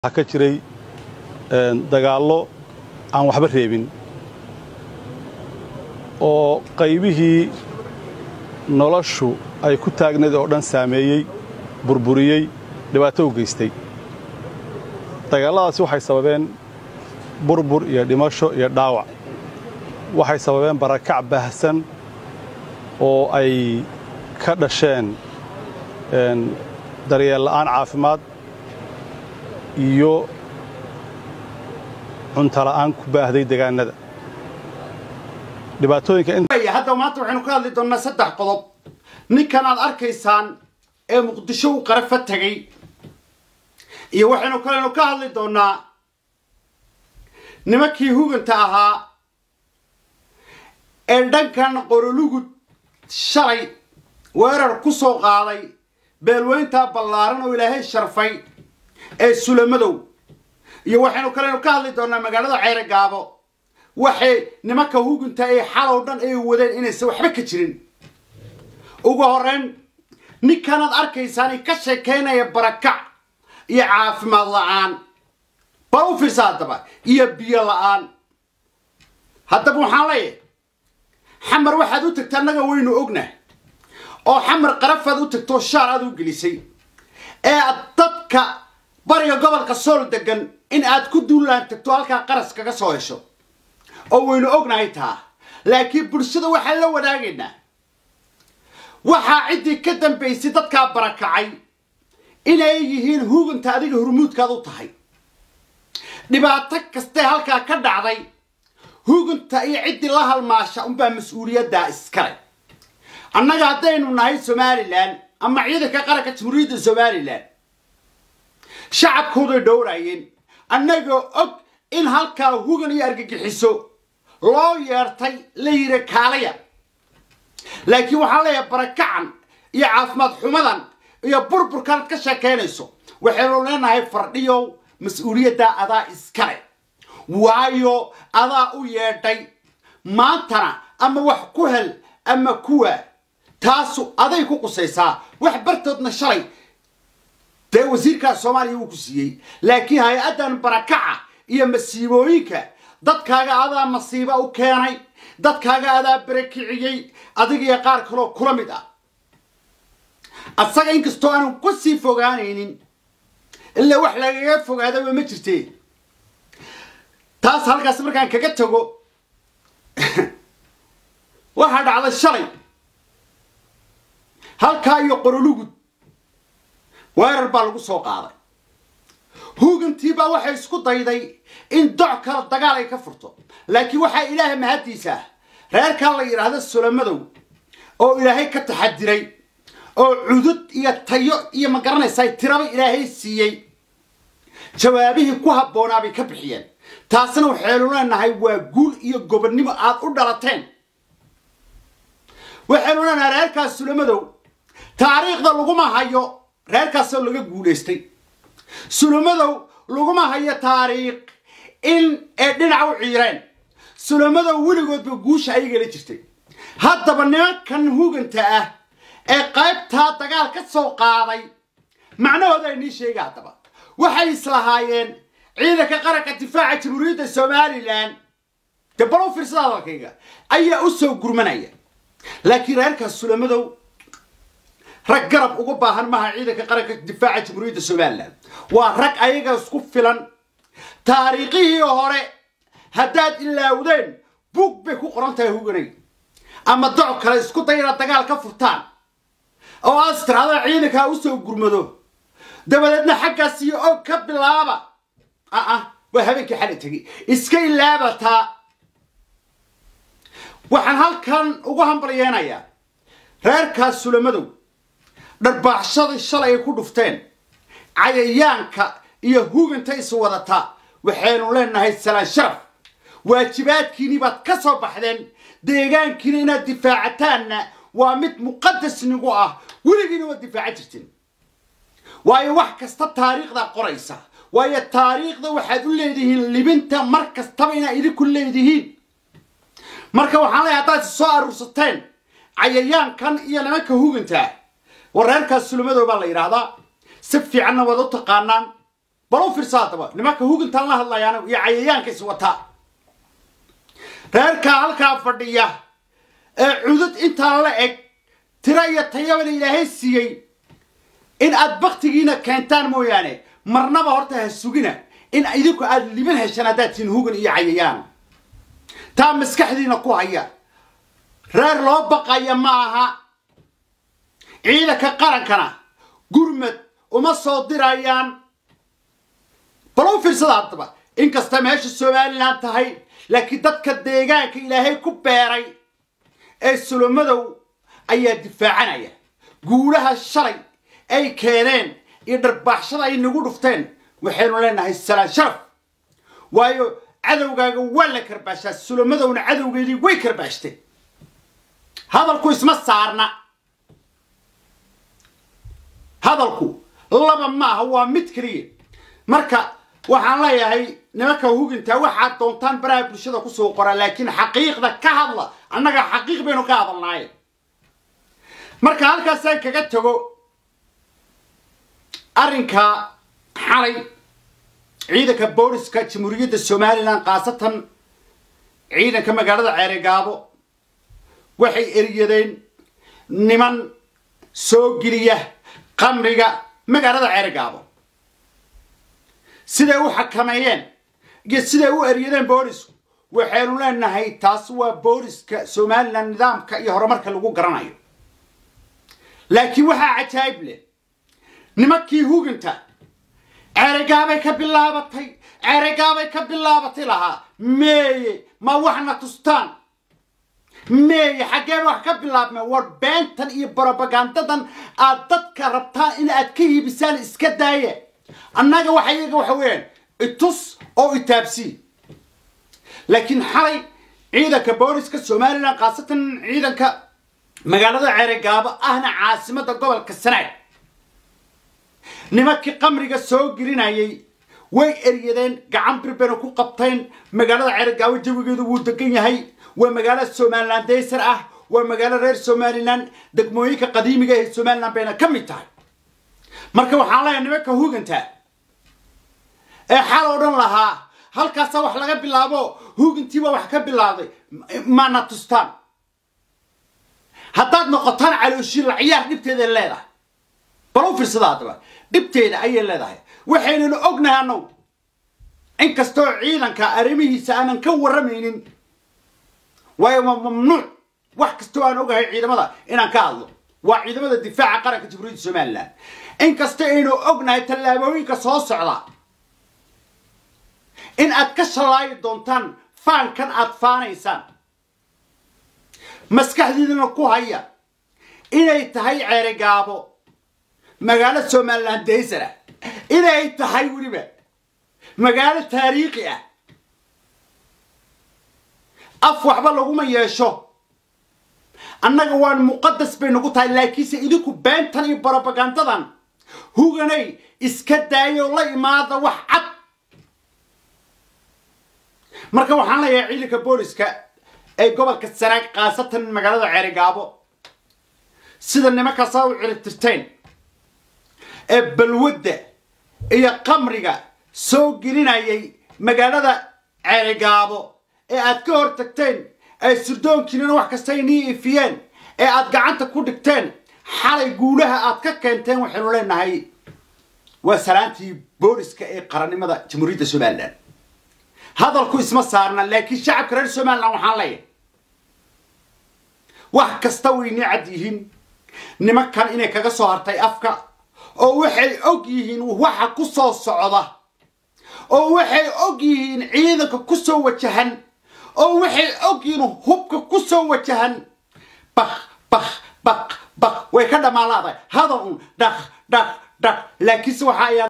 waxaa ka jiray dagaallo aan waxba reebin oo qaybihii noloshu ay ku taagnayd oo dhan saameeyey burburiyey dhibaato u geystay dagaalladaasi waxay sababeen burbur iyo dhimasho iyo dhaawac waxay sababeen barakac baahsan oo ay ka dhasheen daryeel la'aan caafimaad iyo cuntala'aan ku baahday degaanada hadda maanta waxaynu ka hadli doonnaa saddex qodob ninkan aad arkaysaan ee muqdisho u qarafa tegay iyo waxaynu kalenu ka hadli doonnaa nimankii huganta ahaa ee dhankan qorolugud shalay weerar ku soo qaaday beelweyntaa ballaaran oo ilaahay sharfay ee sulamadow iyo waxaynu kalenu ka hadli doonnaa magaalada ceerogaabo waxay nimanka hugunta ee xalow dhan ay wadeen inaysan waxba ka jirin ugu horrayn ninkanaad arkaysaan ka sheekaynaya barakac iyo caafimaad la'aan bal u fiirsa haddaba iyo biyo la'aan haddaba waxaan leeyahay xamar waxaad u tagta annaga waynu ognah oo xamar qarafaad u tagtoo shaar aad u gelisay ee aad dadka bariga gobolka sool degan in aad ku duulaan tagto halkaa qaras kaga soo hesho oo waynu ognahay taa laakiin bulshada waxaan la wadaagaynaa waxaa ciddii ka dambaysay dadkaa barakacay inay yihiin huganta adiga hurmuudkaad u tahay dhibaato kastee halkaa ka dhacday huganta iyo ciddii la halmaasha unbaa mas-uuliyaddaa iskale annaga haddaynu nahay somalilan ama ciidanka qaranka jamhuuriyadda somalilan shacabkooday dhowraayeen annagoo og in halkaa hugan iyo argagixiso loo yeertay la yidhi kaalaya laakiin waxaan leeyahay barakacan iyo caafimaad xumadan iyo burburkanaad ka sheekaynayso waxaynu leenahay fardhiyow mas-uuliyaddaa adaa iskale waayo adaa u yeedhay maantana ama wax ku hel ama kuwa taasu aday ku qusaysaa wax bartoodna shalay dee wasiirkaa soomaaliya wuu ku siiyey laakiin hay-addan barakaca iyo masiibooyinka dadkaaga adaa masiiba u keenay dadkaaga adaa barakiciyey adiga iyo qaar kaloo kula mid ah asaga inkastoo aanu ku sii fogaanaynin ilaa wax lagaga fogaadaba ma jirtee taas halkaas markaan kaga tago waxaa dhacday shalay halkaa iyo qorolugud weerar baa lagu soo qaaday hugantiibaa waxay isku dayday in doc kale dagaal ay ka furto laakiin waxaa ilaahay mahaddiisa ah reerkaa la yidhaahdo sulamadow oo ilaahay ka taxadiray oo cudud iyo tayo iyo ma garanaysaa tiraba ilaahay siiyey jawaabihii ku habboonaa bay ka bixiyeen taasina waxaynu leenahay waa guul iyo gobonnimo aad u dhalateen waxaynu leenahay reerkaas sulamadow taariikhda laguma hayo reerkaasoo laga guulaystay sulumadow laguma hayo taariikh in ay dhinac u ciireen sulumadow weligoodba guusha ayagala jirtay haddaba nimankan huganta ah ee qaybtaa dagaal ka soo qaaday macnahooda ay nii sheega haddaba waxay islahaayeen ciidanka qaranka difaaca jamhuuriyadda somalilan dee balow fiirsada hadalkayga ayaa u soo gurmanaya laakiin reerkaas sulamadow rag garab uga baahan maha ciidanka qaranka difaaca jamhuuriyadda somalilan waa rag ayaga isku filan taariikhihii hore haddaad ilaawdeen bug bay ku qoran tahay huganay ama doc kale isku day inaad dagaal ka furtaan oo aad istiraada ciidankaa u soo gurmado dabadeedna xaggaas iyo og ka bilaaba ah waa habeenkii xali tegay iska ilaabataa waxaan halkan ugu hambalyeenayaa reerkaas sulamadow dharbaaxshadii shalay ay ku dhufteen cayayaanka iyo huganta is wadata waxaynu leenahay salaan sharaf waajibaadkiinii baad ka soo baxdeen deegaankiina inaad difaacataanna waa mid muqadasnigu ah weligiina waad difaaca jirteen waayo wax kasta taariikhdaa qoraysa waayo taariikhda waxaad u leedihiin libinta mar kastaba inaad idinku leedihiin marka waxaan leeyahay haddaad is soo aruursateen cayayaankan iyo nimanka hugantaa wareerkaas sulumadoo baa la yidhaahdaa si fiicanna waad u taqaanaan bal u fiirsa haddaba nimanka hugintaan la hadlayaan iyo cayayaanka is wataa reerkaa halkaa fadhiya ee cudud intaa la eg tiro iyo tayabana ilaahay siiyey in aad baktigiina keentaan mooyaane marnaba horta ha sugina in idinku aad liban heshaan haddaad tihiin hugan iyo cayayaan taa maskaxdiina ku haya reer loo baqaya ma aha ciidanka qarankana gurmad uma soo dirayaan bal u fiirsada haddaba inkasta meesha somalilan tahay laakiin dadka deegaanka ilaahay ku beeray ee sulomadow ayaa difaacanaya guulaha shalay ay keeneen iyo dharbaaxshada ay nagu dhufteen waxaynu leenahay salaan sharaf waayo cadowgaaga waa la karbaashaa sulomadowna cadowgeedii way karbaashteen hadalku isma saarna hadalku laba maaha waa mid keliya marka waxaan leeyahay nimanka hugintaa waxaad doontaan baraha bulshada kusoo qoraa laakiin xaqiiqda ka hadla annaga xaqiiq baynu ka hadalnaaye marka halkaasaan kaga tago arrinka xalay ciidanka booliska jamhuuriyadda somalilan khaasatan ciidanka magaalada ceeregaabo waxay eryadeen niman soo geliya qamriga magaalada ceeregaabo siday u xakameeyeen iyo siday u eryadeen boolisku waxaynu leenahay taas waa booliska somalilan nidaamka iyo horumarka lagu garanayo laakiin waxaa cajaayib leh nimankii huginta ceeregaabay ka bilaabatay ceeregaabay ka bilaabatay lahaa meeye ma waxna tustaan meeye xaggeen wax ka bilaabmeen war beentan iyo brobagandadan aad dadka rabtaan in aad ka hiibisaan iska daaya annaga waxa iyaga waxa weeyaan itus oo itaabsii laakiin xalay ciidanka booliska somalilan khaasatan ciidanka magaalada ceeregaabo ahna caasimadda gobolka sanaag nimankii qamriga soo gelinayay way eryadeen gacan birbena ku qabteen magaalada ceeregaabo jawigeedu wuu degan yahay waa magaalo somalilan daysar ah waa magaalo reer somalilan degmooyinka qadiimiga ee somalilan bayna ka mid tahay marka waxaan leeyahay nimanka huganta ee xal oo dhan lahaa halkaasaa wax laga bilaabo hugintiiba wax ka bilaabday mana tustaan haddaad noqotaan calooshiila ciyaar dhibteeda leedahay bal u fiirsada haddaba dhibteeda ayay leedahay waxaynanu ognahay annagu inkastoo ciidanka arrimihiisa aanan ka warramaynin waayo waa mamnuuc wax kastoo aan ogahay ciidamada inaan ka hadlo waa ciidamada difaaca qaranka jamhuuriyadda somalilan inkasta aynu ognahay tallaabooyinka soo socda in aad ka shallaayi doontaan faankan aad faanaysaan maskaxdiidana ku haya inay tahay ceerigaabo magaalo somalilan daysar ah inay tahay weliba magaalo taariikhi ah af waxba laguma yeesho annaga waan muqadas bay nagu tahay laakiinse idinku beentan iyo brobagandadan huganay iska daayo la imaada wax cad marka waxaan leeyahay ciidanka booliska ee gobolka sanaag khaasatan magaalada ceerigaabo sida nimankaasaa u ciribtirteen ee balwadda iyo qamriga soo gelinayay magaalada ceerigaabo ee aad ka hor tagteen ee surdoonkiinana wax kasta inii ifiyeen ee aad gacanta ku dhigteen xalay guulaha aad ka keenteen waxaynu leenahay waa salaantii booliska ee qarannimada jamhuuriyadda somalilan hadalku isma saarna laakiin shacabka reer somalilan waxaan leeyahay wax kasta waynii cad yihiin nimankan inay kaga soo hartay afka oo waxay og yihiin waxa ku soo socda oo waxay og yihiin ciidanka ku soo wajahan oo waxay og yihiin hubka ku soo wajahan bak bak bak bak way ka dhammaalaadahay hadal un dhaq dhaq dhaq laakiinse waxa ayaa